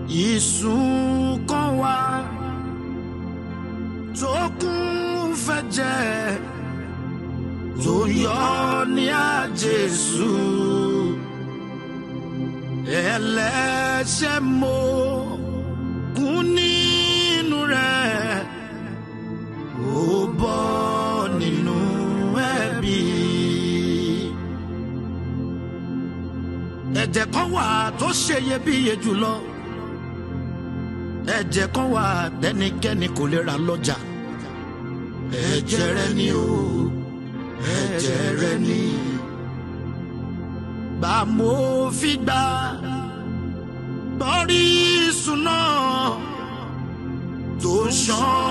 ìsùn kan wà tó kún fẹ́jẹ̀ tó yọ ní àjèsù ẹlẹ́ṣẹ̀ mo kún nínú rẹ̀ ó bọ́ nínú ẹ̀bi. ẹ̀jẹ̀ kan wà tó ṣe iyebíye jùlọ ẹ̀jẹ̀ kan wà tẹ́nikẹ́ni kò lè ra lọ́jà ẹ̀jẹ̀ rẹ ni o ẹ̀jẹ̀ rẹ ni gbà mo fi gbà bọ́rí ìsúná tó ṣàn